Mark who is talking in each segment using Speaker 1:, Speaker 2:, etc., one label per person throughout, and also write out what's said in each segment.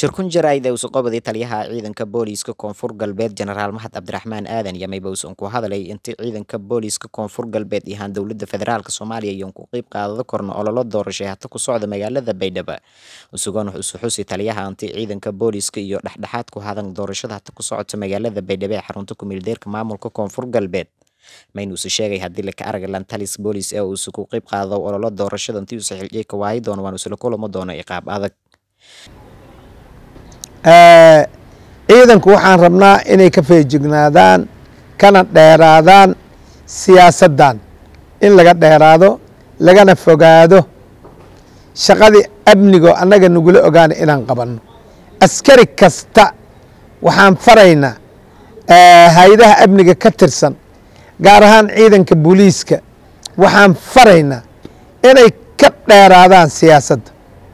Speaker 1: shirkun jaraa'id ee usuqobadii taliyaha ciidanka booliiska koonfur galbeed jenaraal mahad cabdiraxmaan aadan yamay uusan ku hadlay intii ciidanka booliiska koonfur galbeed yahaan dowladda federaalk soomaaliya iyoon ku qeyb qaadada korna ololo doorashay hata ku socda magaalada baydhabo usugan isu xusi taliyaha intii ciidanka booliiska iyo dhexdhexaad ku hadan doorashada hata ku socota magaalada baydhabo ee xarunta kumeeldeerka maamulka koonfur galbeed maynuuse sheegay haddii laka arga lantalis boolis ee uusa ku qeyb qaado ololo doorashada intii uusa xilciyey ka waayi doono waan isla kulamo doono iqaab adag
Speaker 2: ciidanku waxaan rabnaa inay ka feejignaadaan kana dheeraadaan siyaasaddan in laga dheeraado lagana fogaado shaqadii amnigo annaga nagula ogaana inaan qabanno askari kasta waxaan faraynaa hay-adaha amniga ka tirsan gaar ahaan ciidanka booliiska waxaan faraynaa inay ka dheeraadaan siyaasadda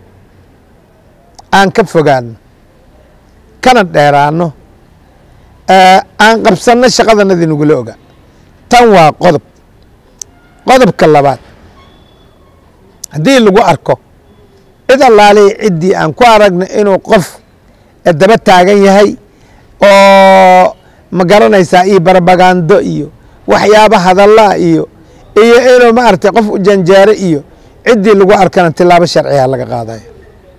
Speaker 2: aan ka fogaano kana dheeraano aan qabsanno shaqadanadii nagula ogaa tan waa qodob qodobka labaad haddii lagu arko cid allaalihi ciddii aan ku aragno inuu qof daba taagan yahay oo ma garanaysaa iyo barbagando iyo waxyaaba hadallaa iyo iyo inuu maaragtay qof u janjeero iyo ciddii lagu arkana tilaabo sharciga laga qaadaya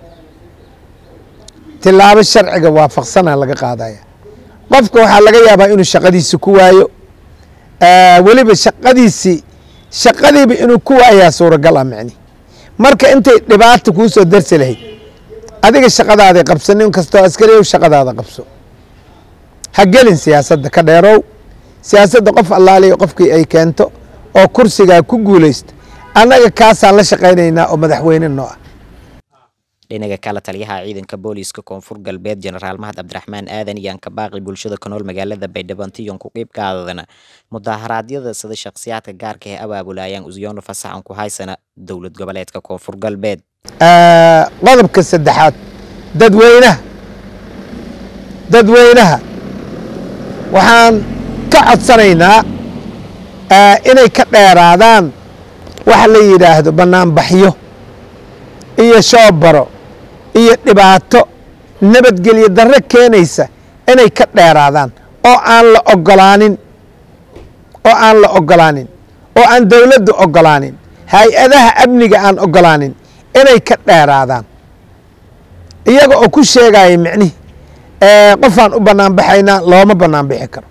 Speaker 2: tilaabo sharciga waafaqsana laga qaadaya qofka waxaa laga yaabaa inuu shaqadiisi ku waayo weliba shaqadiisii shaqadiiba inuu ku waayaa suuragal ah micni marka intay dhibaata kuu soo darsi lahayd adiga shaqadaaday qabso nin kastoo askariyow shaqadaada qabso ha gelin siyaasadda ka dheerow siyaasadda qof allaaliya qofkii ay keento oo kursigaa ku guulaysta annaga kaasaan la shaqaynaynaa oo madaxweyne noo ah
Speaker 1: dhinaga kale taliyaha ciidanka booliiska koonfur galbeed jenaraal mahad cabdiraxmaan aadan iyaan ka baaqi bulshada ku nool magaalada baydhabo intiyon ku qeyb qaadadana mudaharaadyada sida shakhsiyaadka gaarka ee abaabulayaan usyoona fasaxan ku haysana dowlad goboleedka koonfur galbeed
Speaker 2: qodobka saddexaad dadweynaha dadweynaha waxaan ka codsanaynaa inay ka dheeraadaan waxa la yidhaahdo bannaanbaxyo iyo shoobaro iyo dhibaato nabadgelyo darre keenaysa inay ka dheeraadaan oo aan la ogolaanin oo aan la ogolaanin oo aan dowladdu ogolaanin hay-adaha amniga aan ogolaanin inay ka dheeraadaan iyaga oo ku sheegaya micnihi qofaan u banaanbaxaynaa looma banaanbixi karo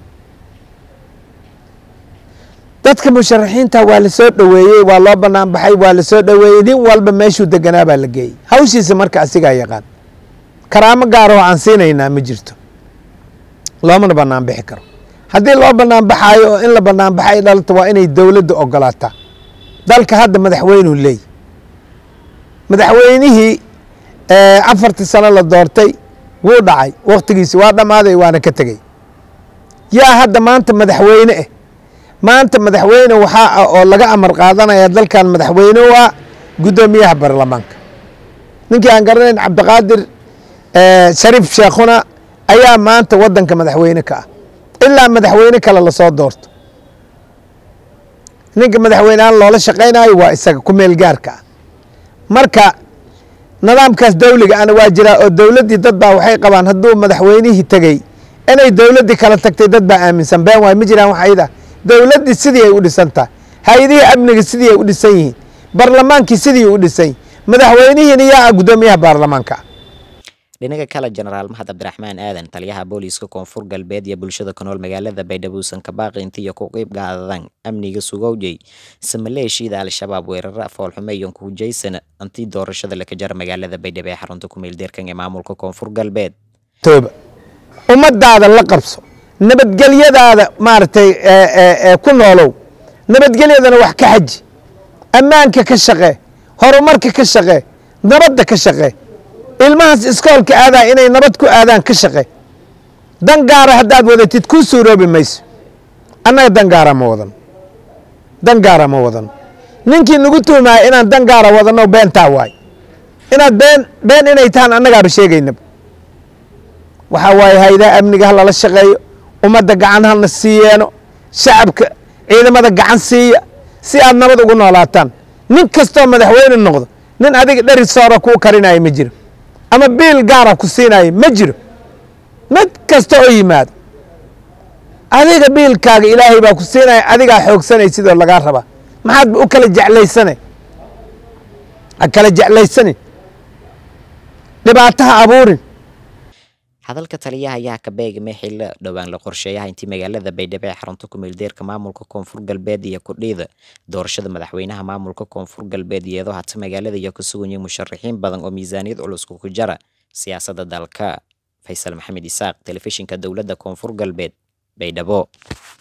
Speaker 2: dadka musharaxiinta waa la soo dhoweeyey waa loo banaanbaxay waa la soo dhoweeyey nin walba meeshuu deganaa baa la geeyey hawshiisa marka asigaa yaqaan karaamo gaaroo aan siinaynaa ma jirto loomana banaanbixi karo haddii loo banaanbaxaayo oo in la banaanbaxay dhalata waa inay dowladda ogolaataa dalka hadda madaxweynuu leey madaxweynihii afartii sano la doortay wuu dhacay wakhtigiisi waa dhammaaday waana ka tegey yaa hadda maanta madaxweyne ah maanta madaxweyne waxaa ah oo laga amar qaadanaya dalkan madaxweyne u ah guddoomiyaha baarlamaanka ninkii aan garanayn cabdiqaadir shariif sheekhuna ayaa maanta waddanka madaxweyne ka ah ilaa madaxweyne kale lasoo doorto ninka madaxweyneaan loola shaqaynayo waa isaga ku meel gaarka ah marka nidaamkaas dawliga ana waa jiraa oo dowladdii dad baa waxay qabaan hadduu madaxweynihii tegey inay dowladdii kala tagtay dad baa aaminsan been waay ma jiraan wax ayada dowladdii sidii ay u dhisan tahay hay-adihii amniga sidii ay u dhisan yihiin barlamaankii sidii u dhisan yihin madaxweynihiina yaa ah guddoomiyaha baarlamaanka ah
Speaker 1: dhinaga kale jenaraal mahad cabdiraxmaan aadan taliyaha booliiska koonfur galbeed iyo bulshada ku nool magaalada baydhabo uusan ka baaqi intiiyo ku qeyb qaadadan amniga sugowjey samaleeshiida al-shabaab weerara foolxume iyon ku hujaysana intii doorashada laka jara magaalada baydhabo ee xarunta kumeeldeerkan ee maamulka koonfur galbeed
Speaker 2: tooba ummadaada la qabso nabadgelyadaada maaragtay ku noolow nabadgelyadana wax ka xaji ammaanka ka shaqee horumarka ka shaqee nabadda ka shaqee ilmahaas iskoolka aadaa inay nabad ku aadaan ka shaqe dan gaara haddaad wadatid kuu suuroobi mayso annaga dan gaara ma wadano dan gaara ma wadano ninkii nagu tuumaya inaan dan gaara wadano beentaa waay inaad been been inay tahaan annagaaba sheegaynaba waxaa waaye haydaha amniga ha lala shaqeeyo ummadda gacan halna siiyeeno shacabka ciidamada gacan siiya si aad nabad ugu noolaataan nin kastoo madaxweyne noqdo nin adiga dheri soora kuu karinaya ma jiro ama biil gaara ku siinayo ma jiro mid kasta oo yimaado adiga biilkaaga ilaahay baa ku siinaya adigaa xoogsanay sidoo lagaa rabaa maxaad u kala jeclaysana ha kala jeclaysanin dhibaataha abuurin
Speaker 1: hadalka taliyaha ayaa ka beegmay xillo dhowaan la qorsheeyaha intii magaalada baydhabo ee xarunta ku-meeldeerka maamulka koonfur galbeed iyo kudhiida doorashada madaxweynaha maamulka koonfur galbeed iyadoo hata magaalada iyo ka suganyay musharaxiin badan oo miisaaniyad culusku ku jara siyaasadda dalka faysal maxamed isaaq telefishinka dowladda koonfur galbeed baydhabo